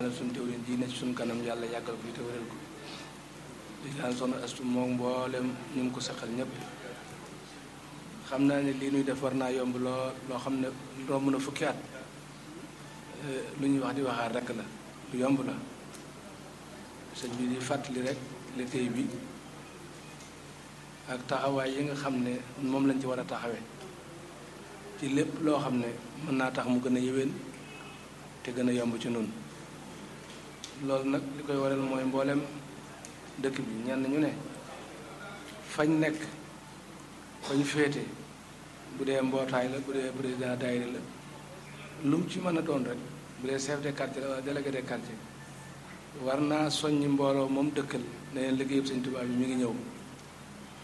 suñ teewlin ji ne ci suñ kanam yàlla yàggal ko fi te wéral ko di ñaan soxna astu moom mboolem ñu ngi ko saxal ñëpp xam naa ne lii nuy def war naa yomb loo loo xam ne romb na fukki at lu ñuy wax di waxaat rek la lu yomb la sëñ bi di fàttali rek liggéey bi ak taxawaay yi nga xam ne moom lañ ci war a taxawee ci lépp loo xam ne mën naa tax mu gën a yéwén te gën a yomb ci nun loolu nag li koy waral mooy mboolem dëkk bi ñenn ñu ne fañ nekk fañ féete bu dee mbootaay la bu dee président daayira la lu mu ci mën a doon rek bu dee chef de quartier la wala délégué de quartier war naa soññi mbooloo moom dëkkal ne leen liggéeyub Sëñ Tuubaa bi mi ngi ñëw